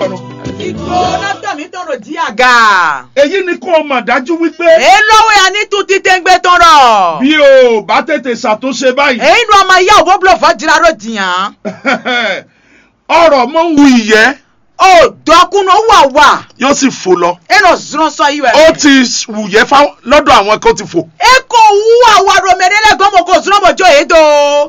ọ̀run. ìgbóná tọ̀mí tọ̀rọ̀ jí àga. èyí ni kó o mọ̀ dájú wípé èlówó ya ní tún títẹ́ gbé tọrọ. bí o bá tètè ṣàtúnṣe báyìí èyí nu ọmọ ìyá òbó bùlọ̀ fọ́ jìrà ló jìyàn. ọ̀rọ̀ mọ̀ ń wu ìyẹ́ ó dọ́kúnú wà wà. yóò sì fò lọ. ẹnà zùrọ̀ sọ yìí wẹ̀. ó ti wùyẹ́ fáwọn lọ́dọ̀ àwọn kan ti fò. e kò wú àwa romẹ̀rẹ́lẹ̀ gbọ́mọ̀ kò zùrọ̀ mọ̀jọ́ yìí tó.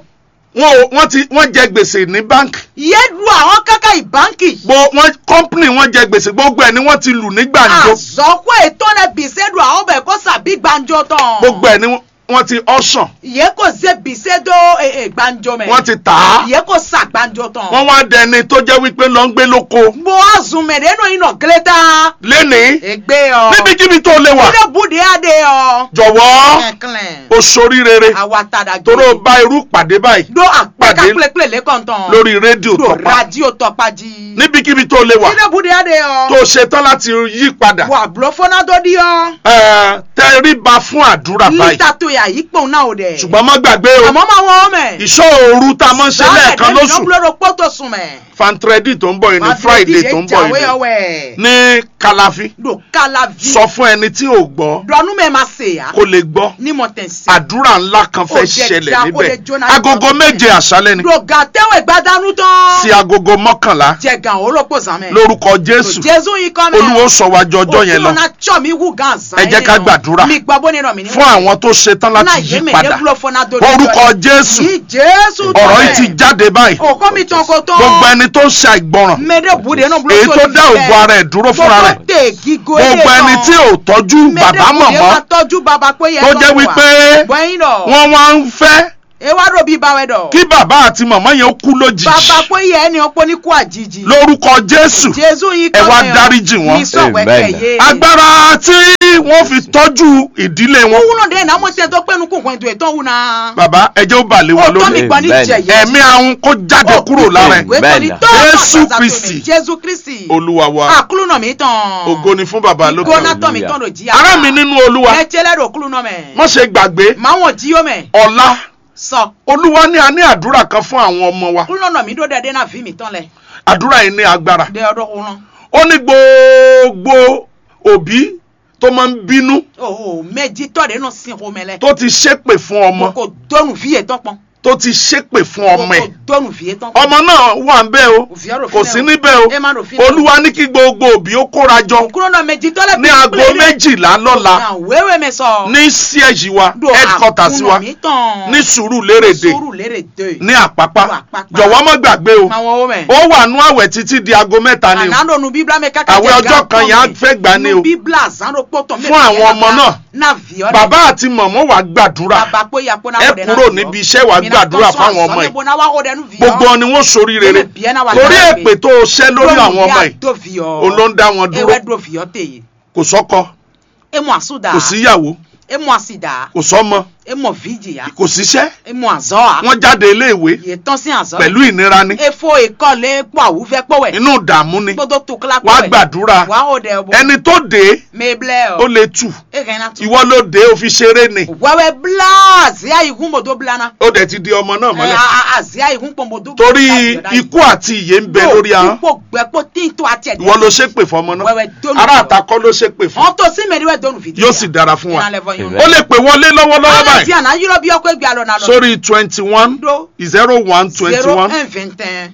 wọn ò wọ́n ti wọ́n jẹ gbèsè ní báńkì. yé lu àwọn kákà ìbáǹkì. gbo wọn kọ́ńpìnì wọn jẹ gbèsè gbogbo ẹ̀ ni wọ́n ti lù ní gbàǹjo. àzọ́kọ́ ètò rẹ̀ bìsẹ́dù àwọn bẹ̀ kó sàbí gbàǹjo tán. gbogbo ẹ̀ ni wọ́n ti ọ̀sán yé kò ṣe bìsẹ́dù gbàǹjo mẹ́. wọ́n ti tà á. yé kò sà gbàǹjo tán. wọ́n wá dẹni tó jẹ́ wípé lọ ń gbé lóko. mo azùn mẹ̀rẹ́ nù iná gílétà. lénìí ègbé ọ. níbikíbi tó lè wà ilé bùdí adé ọ. jọ̀wọ́ kẹ̀kẹ́. o sorí rere àwa tàdà gbé. toró bá irú pàdé báyìí do àpẹka Pàdé pélépélé lẹ́kọ̀ntàn. lórí rédíò do tọpa radio tọpají. níbikíbi tó lè wà ilé bùdí adé ọ. tó ṣetán láti yí padà wà bùrọ̀ fọ́nà tó di ọ. ẹ, tẹríba fún àdúrà báyìí lítà tó yà yí pòun náà ò dẹ̀. ṣùgbọ́n má gbàgbé o àmọ́ máa wọ́n mẹ́. ìṣọ́ òru tá a máa ń ṣe lẹ́ẹ̀kan lóṣù ìnáwó pọ́tò sùn mẹ́. fantredi tó ń bọ̀ yìí ní friday tó ń bọ̀ yìí ọwẹ́. ní kàláfí do kala vi. sọ fún ẹni tí ò gbọ́ dọ̀nù mẹ́ ma se ya. kó lè gbọ́ ní mọ̀ tẹ̀ sí. àdúrà ńlá kan fẹ́ Ó jẹ́ ṣẹlẹ̀ já, ó níbẹ̀ lè jóná agogo nípa méje bẹ́ẹ̀. àṣálẹ́ ni do gàtẹ́wẹ̀ gbadanu tán. sí agogo mọ́kànlá jẹ gan olóko sàmẹ́. lórúkọ jésù jésù yìí kọ́ mẹ́. olúwo sọ wájú ọjọ́ yẹn lọ òtún náà tsọ́ mi wú gan zan. Ẹ jẹ́ ká gbàdúrà mi gbọ́ bó ni rọ̀ mí ní. fún àwọn tó ṣetán láti yí padà orúkọ jésù yìí jésù tọ́ ọ̀rọ̀ yìí ti bẹ́ẹ̀. jáde báyìí òkó mi tán kó tán. gbogbo ẹni tó ń ṣe àìgbọràn mẹ́rẹ̀ bùdé náà búlọ́ èyí tó dá ògo ara ẹ̀ dúró fúnra rẹ̀ gbogbo gbogbo ẹni tí ò tọ́jú bàbá mọ̀mọ́ tọ́jú bàbá pé yẹ tó jẹ́ wípé bọ́yìn dọ̀ wọ́n wá ń fẹ́ ewa ro bí bawẹ dọ̀ kí bàbá àti màmá yẹn kú lójijì bàbá pé yẹ ẹni ọpọ ní kú àjijì lórúkọ jésù jésù yìí ẹ wá mẹ́ ọ. dáríjì wọn. ní sọ̀wẹ́kẹ̀ Amen. yé agbára tí wọ́n fi tọ́jú ìdílé wọn wúwo náà dé náà mo tẹ́ tó pẹ́nu kún kún ètò ètò òun náà bàbá ẹjẹ́ ó bà lé wọn ó tọ́ mi lórí gbọ́ ní Amen. jẹ̀yẹ́ ẹ̀mí àwọn kó jáde kúrò lára ẹ̀ Amen. Jésù Kristi. jésù kristi olúwa wa àkúlù náà mi tán ògo ni fún bàbá lókè gbóná ọ̀run. tán mi tán ló jí ará mi nínú olúwa ẹ jẹ́lẹ̀ rò kúlù náà mẹ́ má ṣe gbàgbé máa wọ̀n jí yó mẹ́ ọ̀la sọ olúwa ní a ní àdúrà kan fún àwọn ọmọ wa kúlù náà mi dó dẹ́dẹ́ náà fi mi tán lẹ̀ àdúrà yìí ní agbára dẹ́ ọdún kúrán ó ní gbogbo òbí tó máa ń bínú ooo méjì tọ́de náà sin kó mẹ́lẹ̀ tó ti ṣépè fún ọmọ kò dọ́nù fìyè tán pọ́n tó ti ṣépè fún ọmọ ẹ̀ kò dọ́nù fìyè tán pọ́n ọmọ náà wà ń bẹ́ o Òfìyà rò kò fínẹ̀ sí o. níbẹ̀ o Ẹ má rò fínẹ̀ o. olúwa ní kí gbogbo òbí ó kóra jọ kúrò náà méjì tọ́lẹ̀ ní aago méjìlá lọ́la wéwé mi sọ ní siège wa Do headquarters àkúnà wa mi tán ní sùúrù lérèdè sùúrù lérè dé ní àpápá Ní Àpápá. jọ̀wọ́ má gbàgbé o máa wọ́n wọ́ mẹ́ ó wà nú àwẹ̀ títí di aago mẹ́ta ni o ànánò nu bíbélà mi kákà Àwẹ̀ ọjọ́ kan yẹn á fẹ́ gbà ni o. nu bíbélà zánro pọ̀tọ̀ Fún àwọn ọmọ náà. náà fi ọ́ bàbá àti mọ̀mọ́ wa gbàdúrà bàbá pé ya pé náà ẹ wọ́n dẹ̀ náà kúrò fi ọ́. níbi iṣẹ́ wa Mi náà gbàdúrà tọ́ sọ fáwọn àṣọ ọmọ yìí níbo náà wá wọ́n dẹ̀ nù fi ọ́. gbogbo ọ ni wọ́n sórí rere Bẹ́ẹ̀ bí ẹ náà wà torí lára èpè tó o ṣẹ́ lórí àwọn ọmọ yìí tó fi ọ́. òun ló ń dá wọn dúró ewé dúró fi ọ́ tèyí kò sọ́kọ emu àsúdà kò síyàwó emu àsìdà kò sọ́mọ emu ọ̀fíjìyà kò síṣẹ́ emu àzọ́ wọ́n jáde iléèwé yè tán sí àzọ́ pẹ̀lú ìnira ni efo ìkọlẹ̀ pọ̀ àwùfẹ́ pọ̀wẹ̀ inú ìdààmú ni gbogbo tó kílá wàá pọ̀wẹ̀ gbàdúrà wàá ó dẹ̀ bọ̀ ẹni tó dé mẹ́blẹ̀ ó ọ̀ lè tù ẹ̀kẹ́ iná tún. ìwọ ló dé ó fi ṣeré ni wẹ́wẹ́ bla àzíá ìgún bòdó blana ó dẹ̀ ti di ọmọ náà mọ́lẹ̀ àzíá ìgún pọ̀ bòdó. torí ikú àti ìyè ń bẹ lórí ahọ́n ipò gbẹ́pọ̀ tí ń tó àti ẹ̀dẹ̀. ìwọ ló ṣépè fọmọ náà wẹ́wẹ́ dónú. ará àtakọ́ ló ṣépè fún wọ́n tó sí mẹ́rin dónú fìdí. yóò sì dára fún wa Ìran lẹ́fọ̀ yín. Amen. ó lè pè wọlé lọ́wọ́lọ́wọ́ Àwọn báyìí tí àná yúrọ̀ bí ọkọ̀ ẹgbẹ́ àlọ́ náà lọ. sórí twenty one Do. zero one twenty zero one un vingt un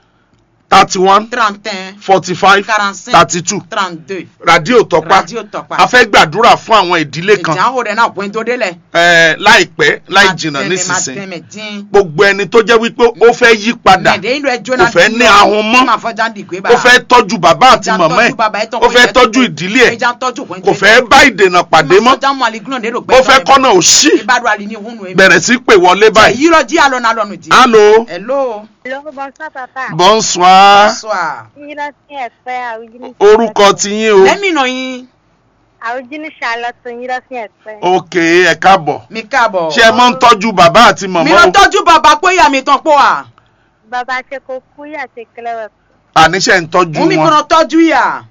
thirty one trente un forty five quarante cinq thirty two trente deux. rádíò tọpa Radio Tọ́pá. a fẹ́ gbàdúrà fún àwọn ìdílé kan ìjà ó rẹ̀ náà bóyin tó délẹ̀. eh, láìpẹ́ láì jìnnà nísinsìnyí nísinsìnyí. dín. gbogbo ẹni tó jẹ́ wípé ó fẹ́ yí padà mẹ̀dẹ́ inú ẹ jóná. kò fẹ́ ní ahun mọ́. máa fọjá ń dìgbé bá. ó fẹ́ tọ́jú bàbá àti Ìjà ń màmá tọ́jú bàbá ẹ̀ ẹ̀ tán ó kó fẹ́ yẹ tọ́jú tó- ìdílé ẹ̀ ìjà ń tọ́jú kò ń kò tó fẹ́ bá ìdènà pàdé mọ́ sọjá mọ àlìgúnà lérò ó fẹ́ kọ́nà òṣì ìbádùn àlì ní ìhùnú ẹ̀. bẹ̀rẹ̀ sí pè wọlé báyìí. yìí lọ jí àlọ́ náà lọ́nu jí. allo hello. Hello, bonsoir papa. bonsoir bonsoir. Yíra sí ẹ̀pẹ́ àwùjíní. orúkọ tiyín o lẹ́mìnà yín Àwùjíní Charlotte yíra sí ẹ̀pẹ́. ok ẹ káàbọ̀ mi káàbọ̀. ṣé ẹ mọ́ ń tọ́jú bàbá àti mi màmá lọ o tọ́jú bàbá pé ìyá mi tán pọ̀ à. Bàbá ṣe kò kú yà ṣe kílẹ̀ àníṣe ń tọ́jú mú mi wọn kọ́nà tọ́jú ìyá.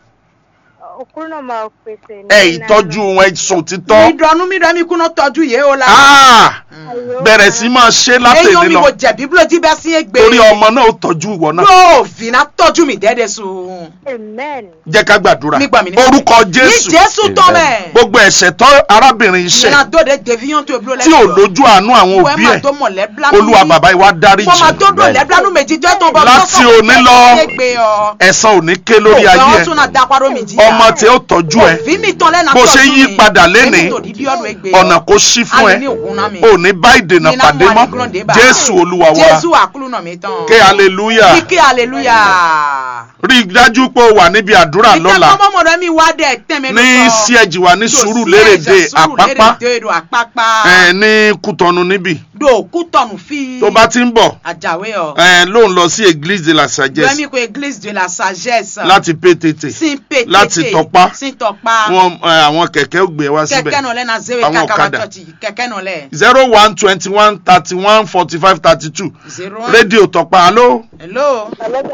òkú náà máa pèsè. ẹ ìtọ́jú wọn ẹ sọ títọ́ mi dọ̀nù mi dọ̀ mi kúnà tọ́jú yé o la. Ah, bẹ̀rẹ̀ sí máa ṣe eyín látẹ̀lé mi lọ mo jẹ̀bi bí ló jí bẹ́ sí gbé torí ọmọ náà ó tọ́jú ìwọ náà yóò fìnnà tọ́jú mi dẹ́dẹ́ sùn Amen. jẹ́ ká gbàdúrà Mi gbà mí ní- orúkọ ní jésù jésù tọ́ mẹ́ gbogbo ẹ̀ṣẹ̀ tọ́ arábìnrin iṣẹ́ ìyẹn dóde deviyan tó ebúrò tí ò lójú àánú àwọn òbí ẹ̀ olúwa bàbá ìwà dáríjì fọmọ tó dò lẹ́bílánú méjì tó tó bọ̀ Láti òní lọ, lọ ẹ̀san ò ní ké lórí ayé ọ̀gbọ́n ẹ̀ tún náà dáparọ́ mi jí ọmọ tí ó tọ́jú ẹ̀ òfin mi tán lẹ́nà bó tọ́jú ṣe yí mi. padà lénìí, Èmi tò di bí ọdún egbe ọ̀nà kò ṣí fún ẹ Alẹ́ ní òkun náà mi. ò ní bá ìdènà Nínú pàdé àwọn mọ́ àdìgún dé bá. jésù olúwa wa jésù àkúlù náà mi tán ké hallelujah kíkẹ́ hallelujah. rí i dájú pé o wà níbi àdúrà lọ́la ìtẹ́kọ́ mọ́mọ́dọ́ mi wá dẹ̀ tẹ́mẹ́ ní síẹ̀jì wa ní sùúrù lérèdè àpápá do àpápá ẹ̀, ní kútọ́nu níbì do kútọ̀nù fi tó bá ti ń bọ̀ àjàwé ọ ẹ̀, ló ń lọ sí église de la sagesse lẹ́mí ko église de la sagesse láti pétété sin pété láti Tọ́pá. sin tọpa wọn ẹ̀, àwọn kẹ̀kẹ́ ó gbé wá kẹ̀kẹ́ síbẹ̀ náà lẹ́ na zewe Àwọn kakaba ọ̀kadà. church kẹ̀kẹ́ náà lẹ́ zero one twenty one thirty one forty five thirty two zero rédíò tọ̀pá alo hello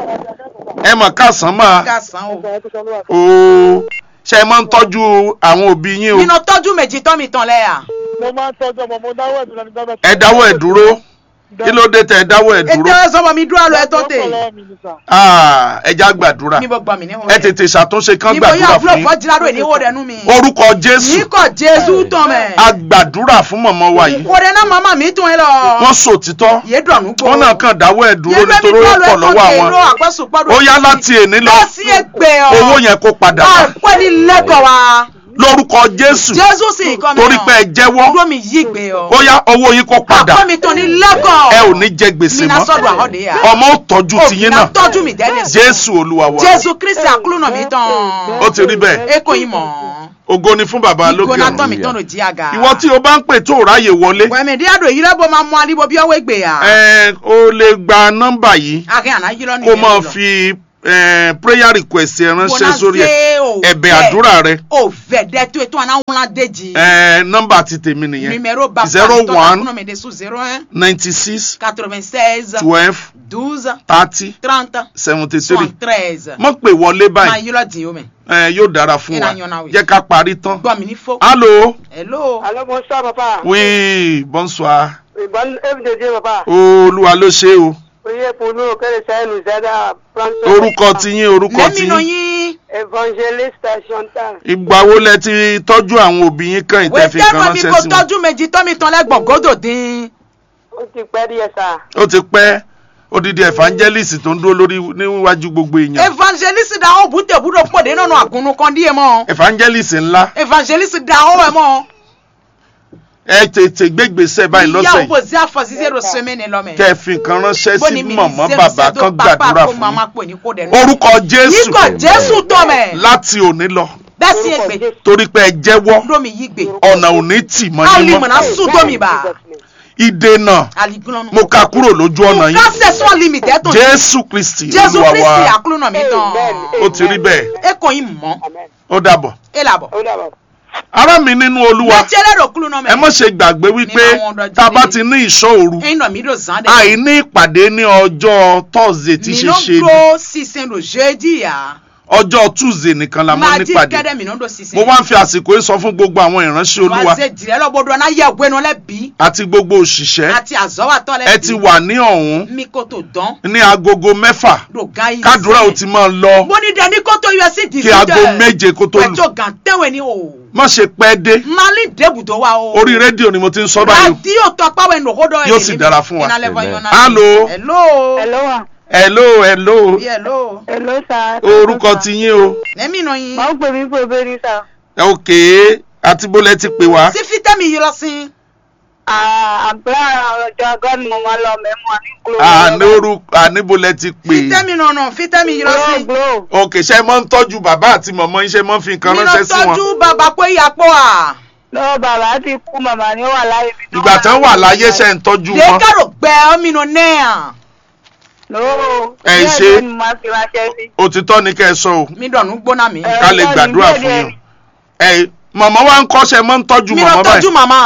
ẹ mọ̀ káàsán máa kásán o ooo ṣe é máa ń tọ́jú àwọn òbí yín o nínú tọ́jú méjì tọ́ mi tán lẹ́yà mo máa ń tọ́jú ọmọ mo dáwọ́ ẹ̀dùn lẹ́nu gbọ́dọ̀. ẹ dáwọ́ ẹ̀ dúró kí ló dé tẹ ẹ dáwọ́ ẹ̀ dúró ètò ẹ̀sọ́ mi dúró àlọ́ ẹ̀ tó tè Ah, ẹ já gbàdúrà níbo gbọ́ mi níbo ẹ tètè ṣàtúnṣe kán níbo yóò gbàdúrà fúlọ̀ fún yín fọ́jìlárò ìníwó rẹ̀ nú mi orúkọ jésù níkọ̀ jésù tán mẹ́ a gbàdúrà fún mọ̀mọ́ wa yìí kò dé náà màmá mi tún ẹ lọ wọ́n sòtítọ́ yé dọ̀nù gbó wọ́n náà kàn dáwọ́ ẹ̀ dúró nítorí ó pọ̀ lọ́wọ́ àwọn ó yá láti èní lọ lọ sí ẹgbẹ́ ọ owó yẹn kó padà wá àpẹ́ ní lẹ́kọ̀ọ́ wa lórúkọ jésù jésù sì kọ́ mi torí pé ẹ jẹ́wọ́ dúró mi yí gbé ọ ó yá owó yín kó padà àpẹ́ mi tán ní lẹ́kọ̀ọ́ ẹ ò ní jẹ gbèsè mi náà mọ́ sọ́dọ̀ àhọ́dẹ yà ọmọ ó tọ́jú tiyín náà tọ́jú mi dẹ́dẹ̀ sí jésù olúwa wa jésù kristi àkúlù náà mi tán ó ti rí bẹ́ẹ̀ eko yìí mọ̀ ògo ni fún bàbá lókè ìgbóná tán mi ọ̀run tán ló jí àga ìwọ tí o bá ń pè tó o ráyè wọlé wẹ̀mẹ̀dí àdó yìí lẹ́bọ̀ máa mú alíbo bí ọwọ́ ìgbé yà ẹ o lè gba nọ́mbà yìí akẹ́ àná yìí lọ́nà kó máa fi eh, prayer request ẹ ránṣẹ́ sórí ẹ ẹ̀bẹ̀ àdúrà rẹ o vẹ̀dẹ̀ tó ètò àná wọn déjì Eh, nọ́mbà ti tèmi nìyẹn numéro bàbá zero mi tọ́ta one kúnà mi dé sous zero un ninety six quatre-vingt-seize twelve douze thirty trente seventy three soixante-treize mọ̀ pé wọlé máa báyìí yí lọ dín omi Eh, yóò dára fún wa Ìlànà ọ̀nà wì. jẹ́ ká parí tán. gbọ́ mi ní fó allo hello Allô, bonsoir, papa. oui bonsoir Oui, bonne œuvre de Dieu, papa. olúwa ló ṣe o Priez pour nous que le Seigneur nous aide à prendre soin orúkọ de tiyín orúkọ lẹ́mí nù tiyín yín Évangéliste Chantal. ìgbà wo lẹ ti tọ́jú àwọn òbí yín kàn ìtẹ́ fi wẹ́tẹ́ kan mọ̀ mi ránṣẹ́ kò sí wọn tọ́jú méjì tọ́ mi tán lẹ́gbọ̀n gòdò dín Ó ti pẹ́ díẹ̀ sá. ó ti pẹ́ odidi evangelist tó ń dúró lórí níwájú gbogbo èèyàn evangeliste da ó bùtẹ̀ bùdó pòdé nínú àgùnnù kan díẹ̀ mọ́ evangelist ńlá evangeliste da ó ẹ̀ mọ́ ẹ tètè gbégbèsè báyìí lọ́sẹ̀ ìyá yìí òbò sí àfọ̀síṣẹ́ rò sẹ́mẹ́ni lọ́mẹ́ kẹ́ ẹ fi nǹkan ránṣẹ́ bóni sí mi mọ̀mọ́ ní bàbá zero kan zero pápá gbàdúrà kó fún màmá yín pè ní kó dẹ̀ orúkọ jésù yíkọ̀ jésù tọ́ mẹ́ láti òní lọ bẹ́ẹ̀ sí ègbè torí pé ẹ jẹ́wọ́ lómi yí gbè ọ̀nà òní tì mọ́ yín alimọ̀nà mọ́ sùn tómi bá ìdènà aligunlọ́nu mo ka kúrò lójú ọ̀nà yín kásẹ̀ sọ́ limite tó jésù kristi jésù olúwa kristi wa àkúlùnà mi tán ó ti rí bẹ́ẹ̀ eko yín mọ́ Amen. ó dàbọ̀ ẹ làbọ̀ Ó dàbọ̀. ará mi nínú olúwa mẹ́tẹ́lẹ̀ rò kúlùnà ẹ mẹ́ má ṣe gbàgbé wípé Ní àwọn ọ̀dọ́ tá a bá jíde. ti ní ìṣọ́ òru ẹ̀yin náà mi ló zan dẹ̀ àìní ìpàdé ní ọjọ́ thursday tí mi ṣe ló ṣe ni dúró sísìn lò jeudi yá ọjọ́ tuesday nìkan la mọ́ máa jí nípàdé kẹ́dẹ̀ mi ló dó sísìn mo wá ń fi àsìkò yìí sọ fún gbogbo àwọn ìránṣẹ́ olúwa wá ṣe jìrẹ́ lọ́gbọ́dọ̀ náà yẹ ògbénu lẹ́bi àti gbogbo òṣìṣẹ́ àti àzọ́wàtọ́ lẹ́bi ẹ ti wà ní ọ̀hún mi kò tó dán ní agogo mẹ́fà lògá yìí kádùrá ò ti máa lọ mo ní dẹni kó tó yọ sí kí aago méje kó tó lù pẹ̀tọ́ gàn tẹ́wẹ̀ ni o má ṣe pẹ́ dé mali débùtò wa o orí rédíò ni mo ti ń sọ báyìí o. rádíò tó pàwẹ́ nòkódọ́ Yóò sì dára fún wa. Hello. Hello. hello Hello, wa. hello hello Oui, hello Hello, sá. orúkọ ti yín o lẹ́mí nà yín Máa ń pè mí pé bẹ́ẹ̀ sá. ok àti bólẹ̀ ti pè wá sí fítẹ́mì yìí lọ sí Àbúrò ọjọ́ agọ́ni mo máa lọ mẹ́mú àní kúrò. àní orúkọ àníbólẹ̀ ti pè fítẹ́mì nà nà fítẹ́mì yìí lọ sí Glo, glo. ok ṣe máa ń tọ́jú bàbá àti mọ̀mọ́ yín ṣe máa ń fi nǹkan mi lọ ránṣẹ́ sí wọn tọ́jú bàbá pé ìyàpọ̀ à Lọ́wọ́ bàbá ti kú, màmá ni ó wà láyé. ibi tó ìgbà wà tán wà láyé ṣe ń tọ́jú wọn lẹ́kàrò gbẹ ọmọ nà náà Lọ́wọ́. Ẹ díẹ̀ ṣe. díẹ̀ ni mo máa fi ránṣẹ́ sí. òtítọ́ ni kẹ́ ẹ sọ o mi dọ̀nù gbóná mi Ẹ, ká lè díẹ̀ gbàdúrà díẹ̀ fún díẹ̀ yín ẹ mọ̀mọ́ wa ń kọ́ṣẹ́ máa ń tọ́jú mi lọ mọ̀mọ́ tọ́jú báyìí màmá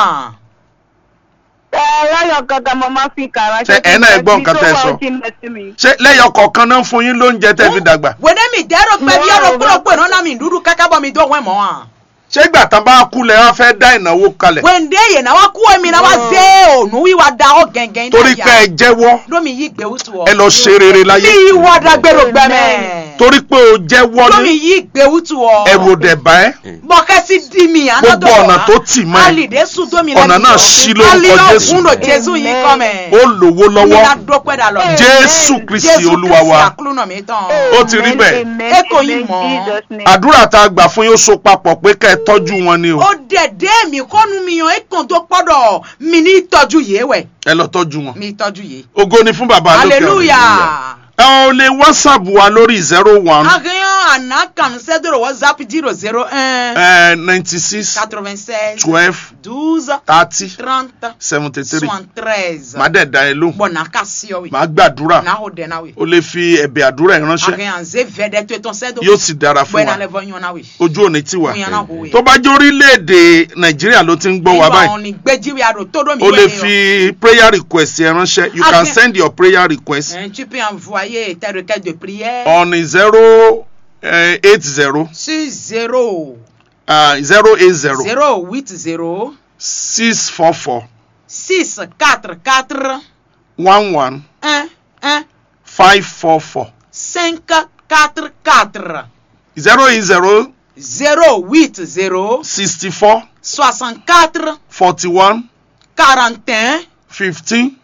Ẹ lẹ́yọ̀ kankan mo máa fi kà ránṣẹ́ Ṣé ẹ náà gbọ́ nǹkan tẹ́ ẹ sọ? Ibi tó wà ó jìnnà sí mi. ṣé lẹ́yọ̀ kọ̀ọ̀kan náà ń fún yín lóúnjẹ tẹ́ fi dàgbà wẹ́dẹ́ mi dẹ́rọ pẹ́ bí ọ̀rọ̀ No. kúrò pé náà mi dúdú kákábọ̀ mi dọ̀wọ́ ẹ̀ mọ́ à ṣé ìgbà tán bá kú lẹ wá fẹ́ dá ìnáwó kalẹ̀ wende ye na wa ku mi na wa ze onu wi wa da o gẹngẹn torí pé ẹ jẹ́wọ́ domi yi gbe wutu o ẹ lọ ṣe rere láyé mi wa da gbero gbẹmẹ torí pé o jẹ́wọ́ domi ní yi gbe wutu o ẹrù òdẹ̀ bá ẹ bọkẹsi di mi anadọ Gbogbo ọ̀nà tó tì mọ́ ẹ. alide sun domi Ọ̀nà náà ṣí lórúkọ Jésù. kundo jesu yi kọmẹ ó lówó mi na lọ́wọ́ dọpẹ da lọ Jésù Kristi Olúwa wa akuluna mi tán Ó ti rí bẹ́ẹ̀. Amen. Eko yìí Amen. mọ̀. Jesus name. àdúrà tá a gbà fún yóò so papọ̀ pé kẹ́ ẹ tọ́jú wọn ni o ó dẹ̀dẹ̀ mi kọ́nu mi yan ekun tó pọ́dọ̀ mi ní ìtọ́jú yìí wẹ̀ ẹ lọ tọ́jú wọn mi ìtọ́jú yìí ògo ni fún bàbá lókè ọ̀run. hallelujah. ẹ ò lè whatsapp wa lórí zero one akínyàn àná kàn sẹ́dọ̀rọ̀ whatsapp zero zero un ninety six quatre-vingt-seize twelve douze thirty trente seventy three soixante-treize màá dẹ̀ da ẹ lóhùn bọ̀nà ká sí ọ wí màá gbàdúrà náà ó dẹ̀ náà wí o lè fi ẹ̀bẹ̀ àdúrà ẹ̀ ránṣẹ́ akínyàn zé vẹ́dẹ̀ tó tán sẹ́dọ̀ yóò sì dára fún bọ̀nà wa lẹ́fọ̀ yan náà wí ojú òní tiwa Fún yan náà kò wí. tó bá jẹ́ orílẹ̀-èdè nàìjíríà ló ti ń gbọ́ wa ìwà báyìí òní gbẹ́jíwì àrò tó dọ̀ mí o lè wẹ̀ fi prayer request ẹ ránṣẹ́ you can Akin- send your prayer request ni o tu peux envoyer tes requêtes de prière on zero eight zero sur zéro zero eight zero zéro huit zéro six four four six quatre quatre one one un un five four four cinq quatre quatre zero eight zero zéro huit zéro sixty four soixante quatre forty one quarante un fifteen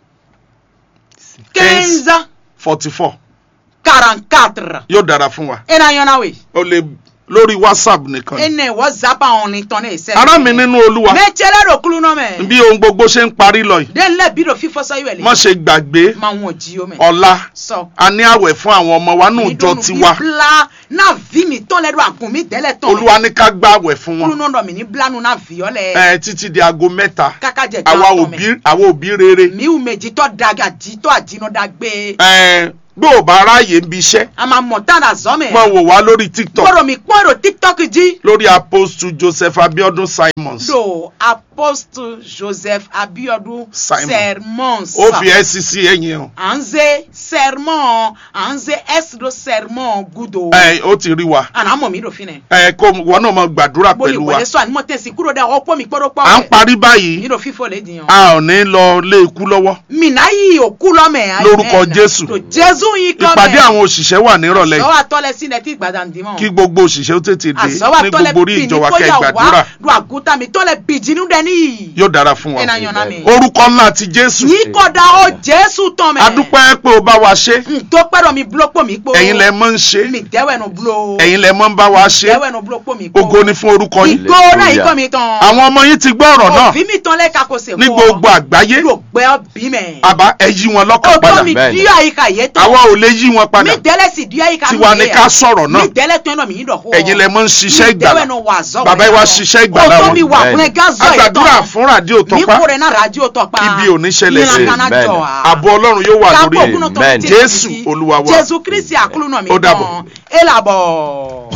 quinze forty four quarante quatre. yóò dára fún wa ena yọ̀nà wẹ̀ o lè lórí whatsapp nìkan. ene whatsapp àwọn ní tán ní ìṣẹ́. ará mi nínú olúwa mẹ́tẹ́lẹ́ rò kúlú náà mẹ́. bí ohun gbogbo ṣe ń parí lọ yìí den lẹ́ bí do fífọ́ sọ ìwẹ̀lẹ̀. má ṣe gbàgbé máa wọ̀n jí o mẹ́. ọ̀la sọ. a ní àwẹ̀ fún àwọn ọmọ wa nù jọ tiwa bla na vi mi tán lẹ́dọ̀ àgùn mi tẹ́lẹ̀ tán. olúwa ní ká gbá àwẹ̀ fún kúlú wọn náà dọ̀ mí ní blanu na vi ọ́ lẹ̀. ẹ títí di aago mẹ́ta kaka jẹ àwa gan tán òbí mẹ́. àwa òbí rere mi ò méjì tọ́ daga jí tọ́ àjínúdá gbé. ẹ bí ò bá ráàyè ń bi iṣẹ́ a máa mọ̀ tán à zọ́ mẹ́. máa wò wá lórí tiktok gbọ́dọ̀ mi pọ́n èrò tiktok jí. lórí apostle joseph abiodun simons do apostle joseph abiodun Simon. sermons. ó fi scc ẹ̀yìn hàn à ń ṣe sermon à ń ṣe ẹsìdó sermon gudo. ẹ ó ti rí wa àná mọ̀ mí lòfin nẹ̀. ẹ kó wọn náà máa gbàdúrà bóyá pẹ̀lú wa ìwọlé sọ àní mọ̀ tẹ̀sí kúrò dẹ́ ọ̀pọ̀ mi gbọ́dọ̀ pọ̀ à ń parí báyìí mi lò fífọ́ lè dìyàn. a ò ní lọ lé ikú lọ́wọ́ mina yìí òkú lọ́mẹ̀. Lórúkọ Jésù. tó jésù yìí kọ́ mẹ́. ìpàdé àwọn òṣìṣẹ́ wà nírọ̀lẹ́ yìí sọ́wọ́ àtọ́lẹ̀ sí ilẹ̀ tí ìgbàdàn dì mọ́. kí gbogbo òṣìṣẹ́ ó tètè dé àsọ́wọ́ ní àtọ́lẹ̀ gbogbo orí ìjọ wa kẹ́ ẹ gbàdúrà lu àgùntàn mi tọ́lẹ̀ bìjìnnú dẹ níyì. yóò dára fún wa ẹ̀nà yànnà mi. orúkọ ńlá ti jésù yìí kọ́dà ó jésù tán mẹ́. adúpẹ́ pé o bá wa ṣe ntọ́ pẹ́rọ mi bulo pò mí po. ẹ̀yin lẹ mọ́ ń ṣe mi dẹ́wẹ̀ nu bulo. ẹ̀yin lẹ mọ́ ń bá wa ṣe dẹ́wẹ̀ nu bulo pò mí po. ògo ni fún orúkọ yín ìgbó náà yìí kọ́ mi tán. àwọn ọmọ yín ti gbọ́ ọ̀rọ̀ náà òbí mi tán lẹ́ka kò sè ní gbogbo àgbáyé yóò gbẹ́ ọbí mẹ́. àbá ẹ yí wọn lọ́kàn padà òtó mi Bẹ́ẹ̀ni. dí àyíká yé tán. àwa ò lè yí wọn padà mi dẹ́lẹ̀ sì dí àyíká tiwa ni ká sọ̀rọ̀ náà mi dẹ́lẹ̀ tó ń lọ mi yín dọ̀ kó. ẹ̀yin lẹ mọ́ ń ṣiṣẹ́ ìgbàlá mi dẹ́wẹ̀ nu wà zọ́ bàbá yìí wá ṣiṣẹ́ ìgbàlá òtó wọn mi wà Bẹ́ẹ̀ni. fún ẹ gázọ́ yìí agbàdúrà fún rádíò mi tọpá kó rẹ̀ náà rájò tọpa. Ibi ò ní ṣẹlẹ̀ sí. Bẹ́ẹ̀ni. àbọ̀ ọlọ́run yóò wà lórí Kápò ẹ̀ kúnnú tó Bẹ́ẹ̀ni. ti tẹ̀ Jésù sí. Olúwa wa. Jésù Kristi àkúlù náà mi Ó dàbọ̀. tán. ẹ làbọ̀.